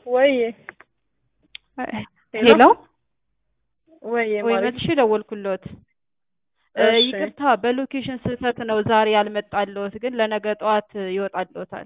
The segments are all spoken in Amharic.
ወይ ሄሎ ወይ ወይ ማለት መልሼ ደወልኩልዎት። እ እሺ። ይቅርታ በሎኬሽን ስህተት ነው ዛሬ ያልመጣልዎት፣ ግን ለነገ ጠዋት ይወጣልዎታል።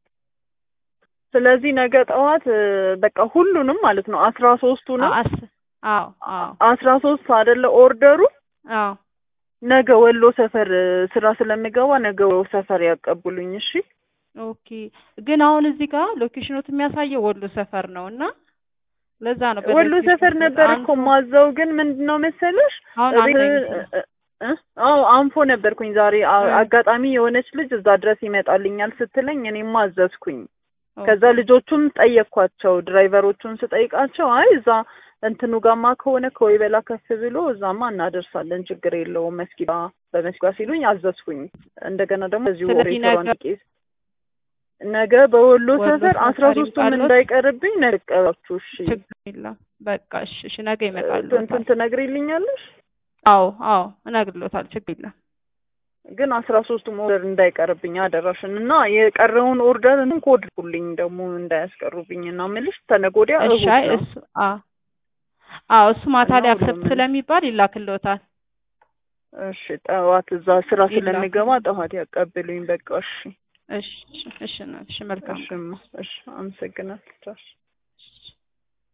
ስለዚህ ነገ ጠዋት እ፣ በቃ ሁሉንም ማለት ነው አስራ ሶስቱንም አስ አዎ አዎ አስራ ሶስት አይደለ ኦርደሩ አዎ ነገ ወሎ ሰፈር እ፣ ስራ ስለምገባ ነገ ወሎ ሰፈር ያቀቡልኝ። እሺ ኦኬ። ግን አሁን እዚህ ጋር ሎኬሽኖት የሚያሳየው ወሎ ሰፈር ነው እና ለዛ ነው ወሎ በሎኬሽን ሰፈር ስህተት ነበር እኮ አንፎ- ማዘው፣ ግን ምንድን ነው መሰለሽ አሁን እቤት አንተ እ፣ እ፣ አዎ አንፎ ነበርኩኝ ዛሬ አ- እ። አጋጣሚ የሆነች ልጅ እዛ ድረስ ይመጣልኛል ስትለኝ እኔም አዘዝኩኝ። ከዛ ኦኬ። ልጆቹም ጠየቅኳቸው ድራይቨሮቹን ስጠይቃቸው አይ እዛ እንትኑ ጋማ ከሆነ ከወይበላ ከፍ ብሎ እዛማ እናደርሳለን ችግር የለውም መስጊዳ በመስጊዳ ሲሉኝ አዘዝኩኝ። እንደገና ደግሞ እዚሁ ስለዚህ ሬስቶራንት ነገ- ቄስ ነገ በወሎ ወሎ ሰፈር ሰፈር አስራ ሶስቱም ይምጣልዎት? እንዳይቀርብኝ ነቀባችሁ። እሺ ችግር የለም። በቃ እሺ፣ እሺ ነገ እንትን ይመጣልዎታል። ትነግሪልኛለሽ? አዎ አዎ እነግርልዎታል። ችግር የለም። ግን አስራ ሶስቱም ኦርደር እንዳይቀርብኝ አደራሽን እና የቀረውን ኦርደር እንትን ኮድኩልኝ ደግሞ እንዳያስቀሩብኝ እና ምልሽ ተነገ ወዲያ እሺ እሑድ አይ ነው። እሱ አዎ አዎ እሱ ማታ እና ላይ ሁሉም አክሰፕት ስለሚባል ይላክልዎታል። እሺ ጠዋት እዛ ስራ ይላክ። ስለሚገባ ጠዋት ያቀብሉኝ። በቃ እሺ እሺ እሺ እሺ መልካም እሺ እሺ አመሰግናለሁ። ቻው።